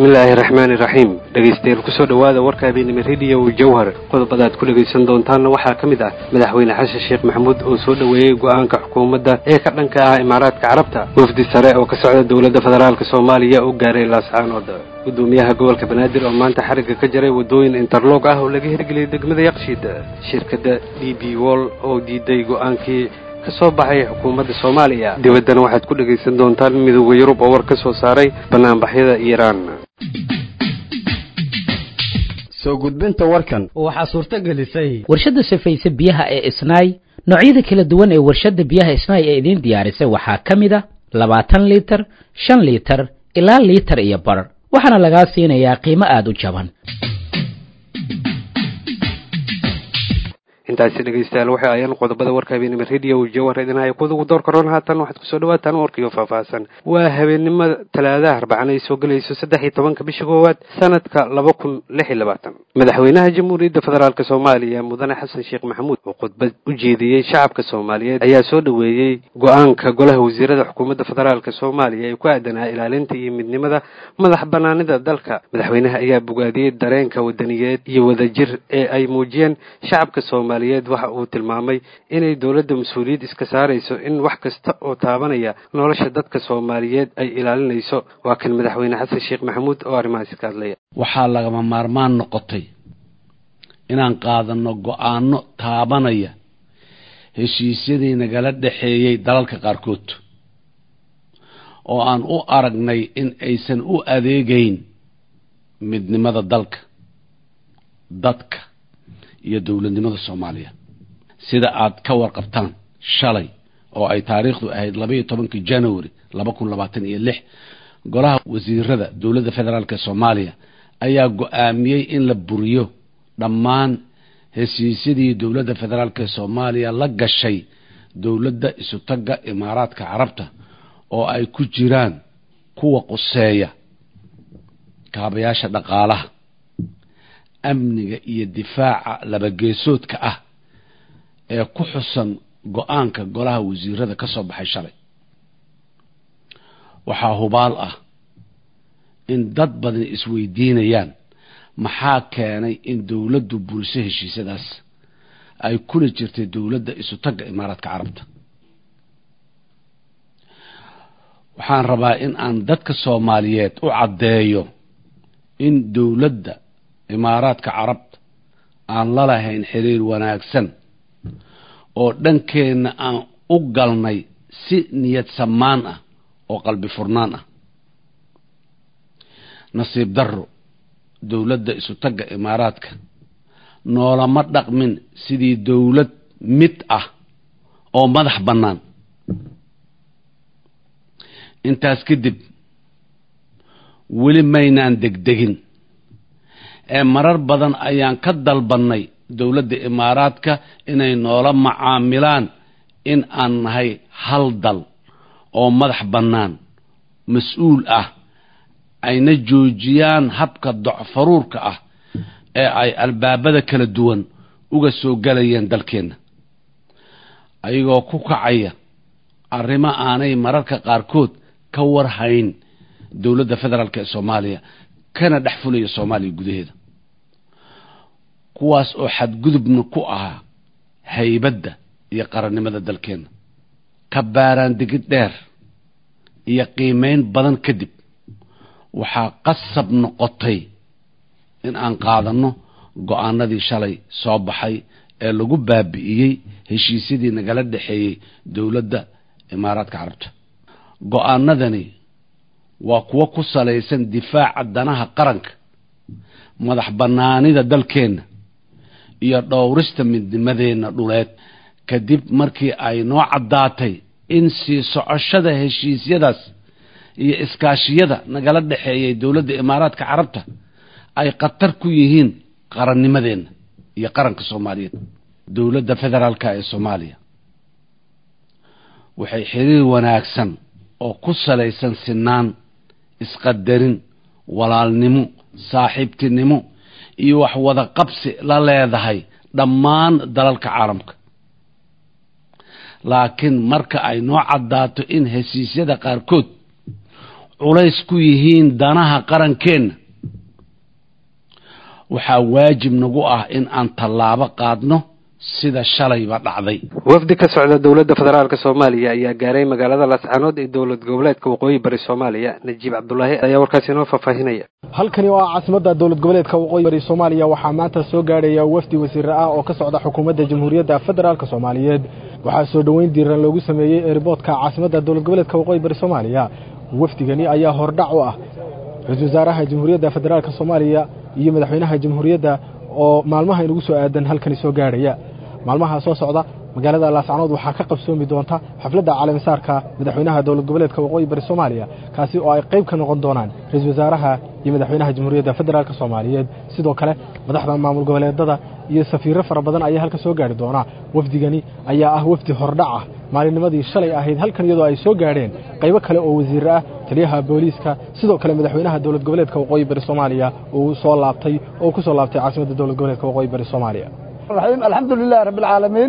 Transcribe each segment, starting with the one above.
bismillaahi raxmaani raxiim dhegaystayaal kusoo dhowaada warka habeenimo rediyo jawhar qodobadaad ku dhegaysan doontaanna waxaa ka mid ah madaxweyne xasan sheekh maxamuud oo soo dhoweeyey go-aanka xukuumadda ee ka dhanka ah imaaraadka carabta wafdi sare oo ka socda dowladda federaalk soomaaliya u gaaray laascaanood gudoomiyaha gobolka banaadir oo maanta xarigga ka jaray waddooyin interlog ah oo laga hirgeliyay degmada yaqshiid shirkadda d b wol oo diiday go-aankii ka soo baxay xukuumadda soomaaliya dibaddana waxaad ku dhegaysan doontaan midooda yurub oo war ka soo saaray banaanbaxyada iiraan soo gudbinta warkan waxaa suurto gelisay warshadda safayse biyaha ee isnaay noocyada kala duwan ee warshadda biyaha isnaay ee idiin diyaarisay waxaa ka mid a labaatan liitar shan liitar ilaa liitar iyo bar waxaana lagaa siinayaa qiimo aada u jaban intaasi dhegaystayaal waxay ayaan qodobada warka habeenimo rediyo jawhar idinhaya kudugu door karoon haatan waxaad kusoo dhawaataan warkiyo faahfaahsan waa habeenimo talaadaha arbacana ay soo gelayso saddex iyo tobanka bisha koowaad sanadka laba kun lix iyo labaatan madaxweynaha jamhuuriyadda federaalk soomaaliya mudane xasan sheekh maxamuud oo khudbad u jeediyey shacabka soomaaliyeed ayaa soo dhoweeyey go-aanka golaha wasiirada xukuumadda federaalk soomaaliya ee ku aadanaa ilaalinta iyo midnimada madax banaanida dalka madaxweynaha ayaa bogaadiyey dareenka wadaniyeed iyo wadajir ee ay muujiyeen shacabka soomaaliya waxa uu tilmaamay inay dowladda mas-uuliyad iska saarayso in wax kasta oo taabanaya nolosha dadka soomaaliyeed ay ilaalinayso waa kan madaxweyne xasan sheekh maxamuud oo arrimahaasi ka hadlaya waxaa lagama maarmaan noqotay inaan qaadanno go-aano taabanaya heshiisyadii nagala dhexeeyey dalalka qaarkood oo aan u aragnay in aysan u adeegayn midnimada dalka dadka iyo dowladnimada soomaaliya sida aad ka warqabtaan shalay oo ay taariikhdu ahayd labaiyo tobankii january laba kun labaatan iyo lix golaha wasiirada dowladda federaalk soomaaliya ayaa go-aamiyey in la buriyo dhammaan heshiisyadii dowladda federaalk soomaaliya la gashay dowladda isutagga imaaraadka carabta oo ay ku jiraan kuwa quseeya kaabayaasha dhaqaalaha amniga iyo difaaca labageesoodka ah ee ku xusan go-aanka golaha wasiirada ka soo baxay shalay waxaa hubaal ah in dad badan isweydiinayaan maxaa keenay in dowladdu buriso heshiisyadaas ay kula jirtay dowladda isutagga imaaraadka carabta waxaan rabaa in aan dadka soomaaliyeed u caddeeyo in dowladda imaaraadka carabta aan la lahayn xiriir wanaagsan oo dhankeenna aan u galnay si niyad samaan ah oo qalbi furnaan ah nasiib darro dowladda isutagga imaaraadka noolama dhaqmin sidii dowlad mid ah oo madax bannaan intaas kadib weli maynaan degdegin ee marar badan ayaan ka dalbannay dowladda imaaraadka inay noola macaamilaan in aan nahay hal dal oo madax bannaan mas-uul ah ayna joojiyaan habka docfaruurka ah ee ay albaabada kala duwan uga soo galayeen dalkeenna ayagoo ku kacaya arrimo aanay mararka qaarkood ka warhayn dowladda federaalk ee soomaaliya kana dhex fulaya soomaaliya gudaheeda kuwaas oo xadgudubna ku ahaa haybadda iyo qarannimada dalkeenna ka baaraan digid dheer iyo qiimeyn badan kadib waxaa qasab noqotay in aan qaadanno go-aanadii shalay soo baxay ee lagu baabi'iyey heshiisyadii nagala dhexeeyey dowladda imaaraadka carabta go-aanadani waa kuwo ku salaysan difaaca danaha qaranka madax bannaanida dalkeenna iyo dhowrista midnimadeenna dhuleed kadib markii ay noo caddaatay in sii socoshada heshiisyadaas iyo iskaashiyada nagala dhexeeyay dowladda imaaraadka carabta ay khatar ku yihiin qarannimadeenna iyo qaranka soomaaliyeed dowladda federaalka ee soomaaliya waxay xiriir wanaagsan oo ku salaysan sinaan isqadarin walaalnimo saaxiibtinimo iyo wax wada qabsi la leedahay dhammaan dalalka caalamka laakiin marka ay noo caddaato in heshiisyada qaarkood culays ku yihiin danaha qarankeenna waxaa waajib nagu ah in aan tallaabo qaadno sida shalayba dhacday wafdi ka socda dowladda federaalk soomaaliya ayaa gaaray magaalada laascaanood ee dowlad goboleedka waqooyi bari soomaaliya najiib cabdulaahi ayaa warkaasi inoo faahfaahinaya halkani waa caasimadda dowlad goboleedka waqooyi bari soomaaliya waxaa maanta soo gaadhaya wafdi wasiire ah oo ka socda xukuumadda jamhuuriyadda federaalk soomaaliyeed waxaa soo dhoweyn diiran loogu sameeyey eeriboodka caasimadda dowlad goboleedka waqooyi bari soomaaliya wafdigani ayaa hordhac u ah ra-iisul wasaaraha jamhuuriyadda federaalk soomaaliya iyo madaxweynaha jamhuuriyadda oo maalmaha inugu soo aadan halkani soo gaadhaya maalmaha soo socda magaalada laascanood waxaa ka qabsoomi doonta xafladda caalamisaarka madaxweynaha dowlad goboleedka waqooyi bari soomaaliya kaasi oo ay qayb ka noqon doonaan ra-iisul wasaaraha iyo madaxweynaha jamhuuriyadda federaalk soomaaliyeed sidoo kale madaxda maamul goboleedada iyo safiirro fara badan ayaa halka soo gaari doona wafdigani ayaa ah wafdi hordhac ah maalinnimadii shalay ahayd halkan iyadoo ay soo gaadheen qaybo kale oo wasiire ah taliyaha booliiska sidoo kale madaxweynaha dowlad goboleedka waqooyi bari soomaaliya uu soo laabtay oo ku soo laabtay caasimadda dowlad goboleedka waqooyi bari soomaaliya alxamdu lilahi rabbi alcaalamiin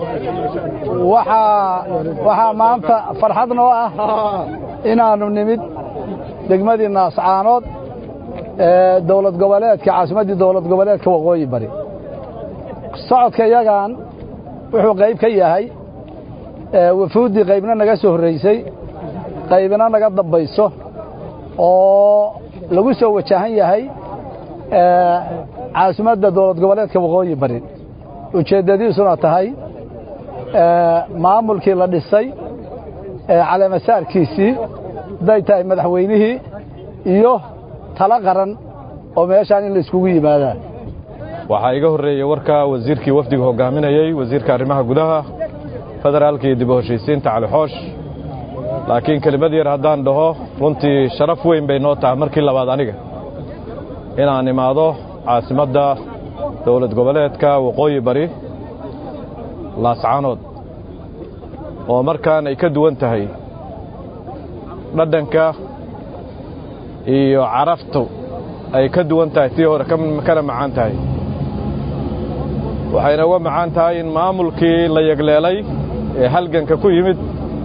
waxaa waxaa maanta farxad noo ah inaannu nimid degmadii naascaanood ee dowlad goboleedka caasimaddii dowlad goboleedka waqooyi bari socodka iyagan wuxuu qayb ka yahay wafuuddii qaybna naga soo horraysay qaybna naga dambayso oo lagu soo wajahan yahay caasimadda dowlad goboleedka waqooyi bari ujeeddadiisuna tahay maamulkii la dhisay caleemasaarkiisii hadday tahay madaxweynihii iyo talo qaran oo meeshaan in la iskugu yimaadaa waxaa iga horreeyey warka wasiirkii wafdiga hoggaaminayey wasiirka arrimaha gudaha federaalka iyo dib u heshiisiinta cali xoosh laakiin kelimad yar haddaan dhaho runtii sharaf weyn bay noo tahay markii labaad aniga inaan imaado caasimadda dowlad goboleedka waqooyi bari laascaanood oo markaan ay ka duwan tahay dhadhanka iyo caraftu ay ka duwan tahay tii hore kana macaan tahay waxayna uga macaan tahay in maamulkii la yegleelay ee halganka ku yimid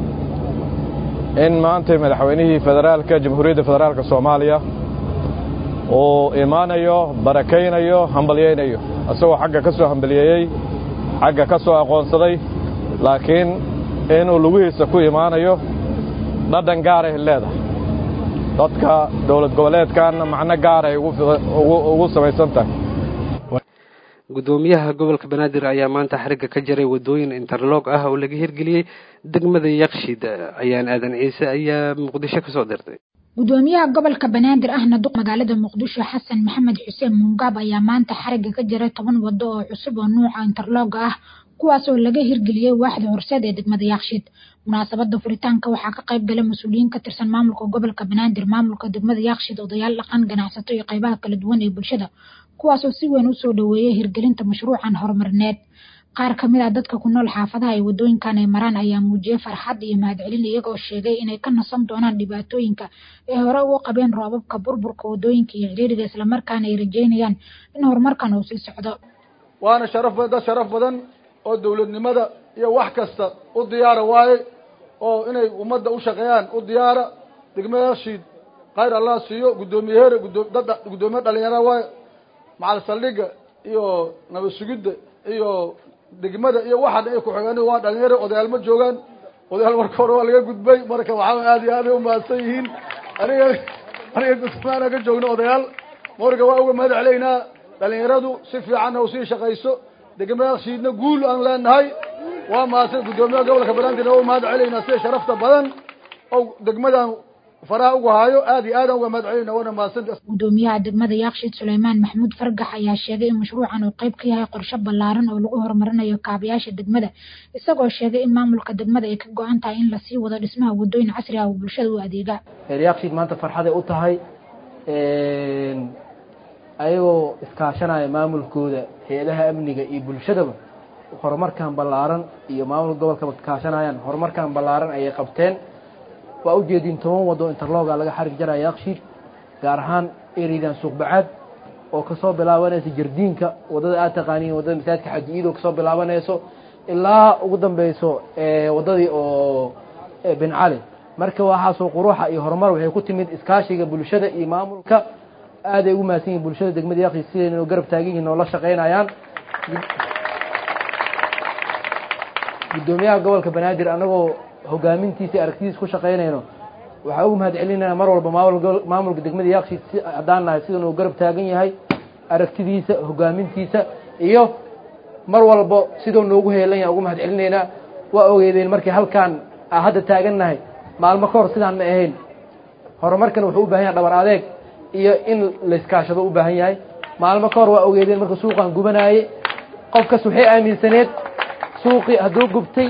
in maanta madaxweynihii federaalka jamhuuriyadda federaalka soomaaliya uu imaanayo barakaynayo hambalyaynayo isagoo xagga ka soo hambaliyeeyey xagga ka soo aqoonsaday laakiin inuu lugihiisa ku imaanayo dhadhan gaaray leedahay dadka dowlad goboleedkanna macno gaaray ugu samaysan tahay guddoomiyaha gobolka banaadir ayaa maanta xarigga ka jaray waddooyin interlog ah oo laga hirgeliyey degmada yakshid ayaan aadan ciise ayaa muqdisho ka soo dirtay gudoomiyaha gobolka banaadir ahna duq magaalada muqdisho xasan maxamed xuseen muungaab ayaa maanta xarigga ka jaray toban waddo oo cusub oo nuuca interlog ah kuwaas oo laga hirgeliyey waaxda horseed ee degmada yakshiid munaasabada furitaanka waxaa ka qayb galay mas-uuliyiin ka tirsan maamulka gobolka banaadir maamulka degmada yakshiid odayaal dhaqan ganacsato iyo qaybaha kala duwan ee bulshada kuwaasoo si weyn usoo dhoweeyay hirgelinta mashruucan horumarineed qaar ka mid ah dadka ku nool xaafadaha ay waddooyinkan ay maraan ayaa muujiyey farxad iyo mahadcelin iyagoo sheegay inay ka nasan doonaan dhibaatooyinka ay hore ugu qabeen roobabka burburka waddooyinka iyo ciriiriga islamarkaana ay rajeynayaan in horumarkan uu sii socdo waana sharaf dad sharaf badan oo dawladnimada iyo wax kasta u diyaara waaye oo inay ummadda u shaqeeyaan u diyaara degmadaashiid khayr allah siiyo guddoomiye here dad guddoomiye dhalinyara waaye macal saldhigga iyo nabad sugidda iyo degmada iyo waxaan ay ku-xigeen waa dhalinyaro odayaal ma joogaan odayaal marka hore waa laga gudbay marka waxaa aad iyo aad ay umahadsan yihiin aniga aniga gudmaana ka joogno odayaal marka waa uga mahad celaynaa dhalinyaradu si fiicanna usii shaqayso degmadaashiidna guul aan leenahay waa mahadsan guddoomiyaha gobolka banaadir waa u mahad celaynaa sida sharafta badan oo degmadan faraha ugu haayo aad iyo aadaan uga mahad celinaa waana mahadsan gudoomiyaha degmada yakshiid suleymaan maxamuud fargax ayaa sheegay in mashruucan uu qayb ka yahay qorshe ballaaran oo lagu horumarinayo kaabayaasha degmada isagoo sheegay in maamulka degmada ay ka go-an tahay in lasii wado dhismaha waddooyin casri ah oo bulshada u adeega yakshiid maanta farxaday u tahay ayagoo iskaashanaya maamulkooda hay-adaha amniga iyo bulshadaba horumarkan ballaaran iyo maamul gobolkaba kaashanayaan horumarkan ballaaran ayay qabteen waa ujeediin toban waddo interloga laga xarig jaraya yakshiid gaar ahaan eridan suuqbacaad oo kasoo bilaabanaysa jardiinka waddada aad taqaaniin waddada masaajidka xaji-iid oo kasoo bilaabanayso ilaa ugu dambeyso waddadii oo bin cali marka waxaasoo quruxa iyo horumar waxay ku timid iskaashiga bulshada iyo maamulka aaday ugu mahadsan yihin bulshada degmada yaaqi siday noo garab taagan yihin noola shaqaynayaan guddoomiyaha gobolka banaadir anagoo hogaamintiisa aragtidiisa ku shaqaynayno waxaa ugu mahad celinayna mar walba maamul maamulka degmada yaaqshi si haddaan nahay sida noo garab taagan yahay aragtidiisa hogaamintiisa iyo mar walbo sidoo noogu heelan yahay ugu mahad celinaynaa waa ogeydeen markii halkaan a hadda taagan nahay maalmo ka hor sidaan ma ahayn horumarkan wuxuu u bahan yahay dhabar adeeg iyo in layskaashado u baahan yahay maalmo ka hor waa ogeydeen marka suuqaan gubanaayey qofkas waxay aaminsaneed suuqii hadduu gubtay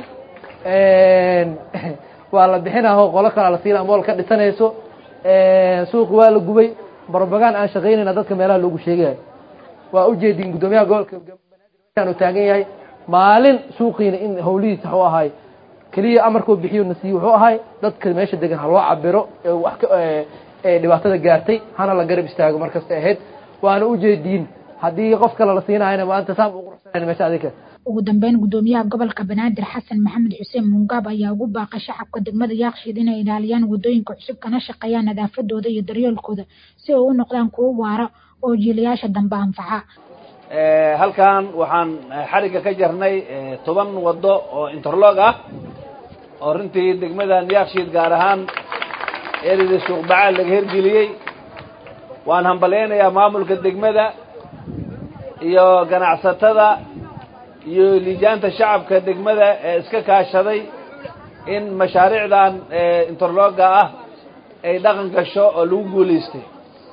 waa la bixinaho qolo kala la siina mool ka dhisanayso suuqi waa la gubay barbagaan aan shaqaynayna dadka meelaha loogu sheegayo waa ujeedin guddoomiyaha gobolka u taagan yahay maalin suuqiina in hawlihiisa waxuu ahay keliya amarkuu bixiyo nasiiye wuxuu ahay dadka meesha degan ha loo cabiro wax dhibaatada gaartay hana la garab istaago markasta ahayd waana ujeediin haddii qof kale la siinayana maanta saan u quruxsanayn meesha adinka ugu dambeyn guddoomiyaha gobolka banaadir xasan maxamed xuseen muungaab ayaa ugu baaqay shacabka degmada yaaqshiid inay ilaaliyaan wadooyinka cusub kana shaqeeyaan nadaafadooda iyo daryeelkooda si ay u noqdaan kuwo waara oo jiilayaasha dambe anfaca halkan waxaan xarigga ka jarnay toban waddo oo interlog ah oo runtii degmadan yaaqshiid gaar ahaan erida suuqbacaal laga hirgeliyey waan hambalyaynayaa maamulka degmada iyo ganacsatada iyo liijaanta shacabka degmada ee iska kaashaday in mashaariicdan interlogga ah ay dhaqan gasho oo lagu guulaystay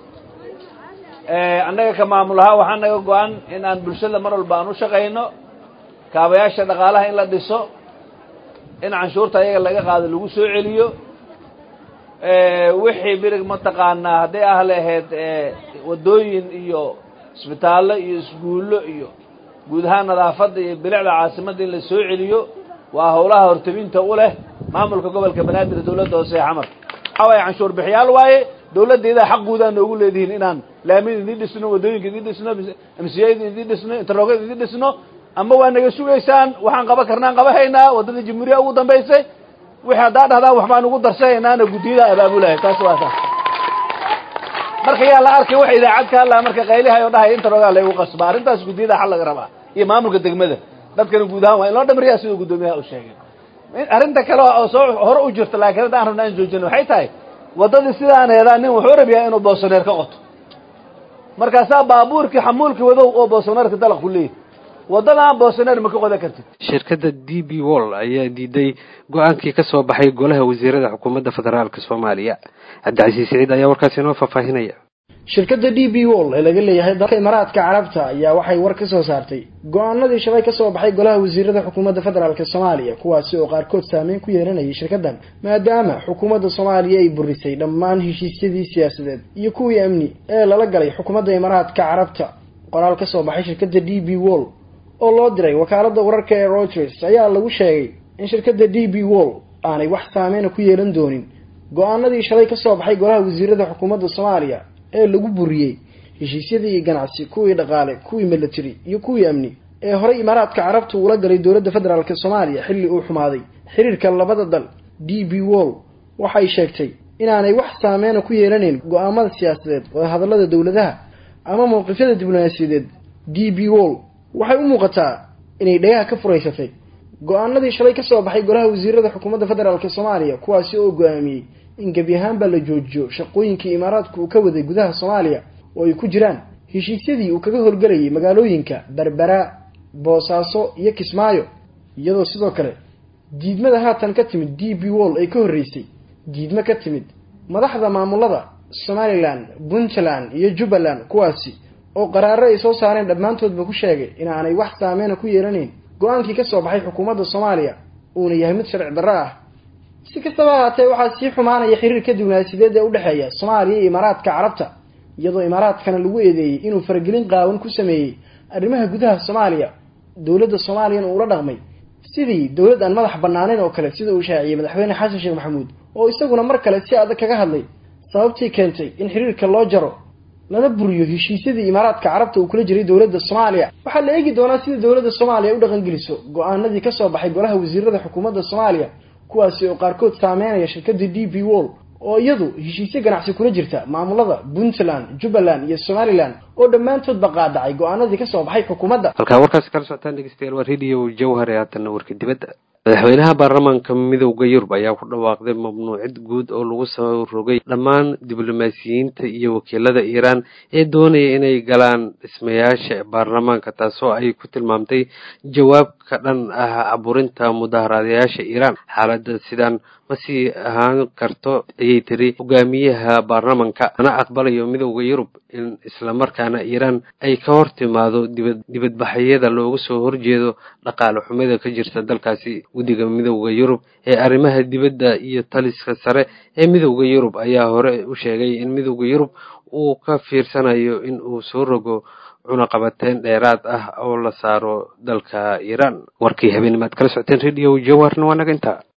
annaga ka maamul ahaan waxaa naga go-an in aan bulshada mar walba aan u shaqayno kaabayaasha dhaqaalaha in la dhiso in canshuurta ayaga laga qaado lagu soo celiyo wixii birig mataqaanaa hadday ah lahayd waddooyin iyo isbitaallo iyo isguullo iyo guud ahaan nadaafadda iyo bilicda caasimadda in la soo celiyo waa howlaha hortabinta u leh maamulka gobolka banaadir dowladda hoose ee xamar waxaa waaye canshuur bixiyaal waaye dowladdeedaa xaq guudaan noogu leedihiin inaan laamid idin dhisno waddooyinka idin dhisno amsiyada idin dhisno interlogada idin dhisno ama waa naga sugaysaan waxaan qaban karnaan qaba haynaa waddada jamhuuriya ugu dambaysay wixii haddaa dhahdaan waxbaan ugu darsahaynaana guddiyada abaabulahay taas waa taas marka yaa la arkay wax idaacad ka hadlaa marka qaylihay oo dhahay interlogaa laygu qasba arrintaas guddiyada xal laga rabaa iyo maamulka degmada dadkana guud ahaan waa in loo dhamriyaa siduu guddoomiyaha u sheegay arrinta kale oo soo hore u jirta laakiin hadda aan rabnaa in joojino waxay tahay waddadii sidaan heedaa nin wuxuu rabiyaa inuu boosoneer ka qoto markaasaa baabuurkii xamuulkii wadow oo boosoneerka dalaq ku leeyahy waddadan boosoneer ma ka qodan kartid shirkadda d b wall ayaa diiday go-aankii ka soo baxay golaha wasiirada xukuumadda federaalka soomaaliya cabdicasiis siciid ayaa warkaasi inoo faahfaahinaya shirkadda d b wall ee laga leeyahay dalka imaaraadka carabta ayaa waxay war ka soo saartay go-aanadii shalay ka soo baxay golaha wasiirada xukuumadda federaalk soomaaliya kuwaasi oo qaarkood saameyn ku yeelanayay shirkaddan maadaama xukuumadda soomaaliya ay burisay dhammaan heshiisyadii siyaasadeed iyo kuwii amni ee lala galay xukuumadda imaaraadka carabta qoraal ka soo baxay shirkadda d b wall oo loo diray wakaaladda wararka ee reuters ayaa lagu sheegay in shirkadda d b wall aanay wax saameyna ku yeelan doonin go-aanadii shalay ka soo baxay golaha wasiirada xukuumadda soomaaliya ee lagu buriyey heshiisyadii ganacsi kuwii dhaqaale kuwii military iyo kuwii amni ee horey imaaraadka carabta uula galay dowladda federaalk soomaaliya xilli uu xumaaday xiriirka labada dal d b wall waxay sheegtay inaanay wax saameyna ku yeelanayn go-aamada siyaasadeed wadahadallada dowladaha ama mowqifyada diblomaasiyadeed d b wall waxay u muuqataa inay dhagaha ka furaysatay go-aanadii shalay ka soo baxay golaha wasiirada xukuumadda federaalk soomaaliya kuwaasi oo go-aamiyey in gebi ahaanba la joojiyo shaqooyinkii imaaraadku uu ka waday gudaha soomaaliya oo ay ku jiraan heshiisyadii uu kaga horgelayay magaalooyinka berbera boosaaso iyo kismaayo iyadoo sidoo kale diidmada haatan ka timid d b wall ay ka horreysay diidmo ka timid madaxda maamulada somalilan puntland iyo jubbaland kuwaasi oo qaraaro ay soo saareen dhammaantoodba ku sheegay inaanay wax saameyna ku yeelanayn go-aankii ka soo baxay xukuumadda soomaaliya uuna yahay mid sharci darro ah si kastaba ahaatee waxaa sii xumaanaya xiriirka diblomaasiyadeed ee udhexeeya soomaaliya iyo imaaraadka carabta iyadoo imaaraadkana lagu eedeeyey inuu faragelin qaawan ku sameeyey arrimaha gudaha soomaaliya dowladda soomaaliyana uula dhaqmay sidii dowlad aan madax bannaaneyn oo kale sida uu shaaciyey madaxweyne xasan sheekh maxamuud oo isaguna mar kale si adag kaga hadlay sababtii keentay in xiriirka loo jaro lana buriyo heshiisyadii imaaraadka carabta uu kula jiray dowladda soomaaliya waxaa la eegi doonaa sida dowladda soomaaliya u dhaqangeliso go-aanadii ka soo baxay golaha wasiirada xukuumadda soomaaliya kuwaasi oo qaarkood saameynaya shirkadda d b wall oo iyadu heshiisyo ganacsi kula jirta maamulada puntland jubbaland iyo somalilan oo dhammaantoodba qaadacay go-aanadii kasoo baxay xukuumadda halkaa warkaasi kala socotaan dhegeystayaal waa radio jawhar ee haatanna warka dibadda madaxweynaha baarlamaanka midowda yurub ayaa ku dhawaaqday mamnuucid guud oo lagu soo rogay dhammaan diblomaasiyiinta iyo wakiilada iiraan ee doonaya inay galaan dhismayaasha baarlamaanka taasoo ay ku tilmaamtay jawaab ka dhan ah caburinta mudaharaadayaasha iiraan xaaladda sidaan ma sii ahaan karto ayay tiri hogaamiyaha baarlamanka ana aqbalayo midowda yurub in islamarkaana iiraan ay ka hor timaado dibad dibadbaxyada looga soo horjeedo dhaqaale xumida ka jirta dalkaasi guddiga midowda yurub ee arrimaha dibadda iyo taliska sare ee midowda yurub ayaa hore u sheegay in midowda yurub uu ka fiirsanayo in uu soo rogo cunaqabateyn dheeraad ah oo la saaro dalka iiraan warkii habeenimaad kala socoteen radio jawarna waa naga intaa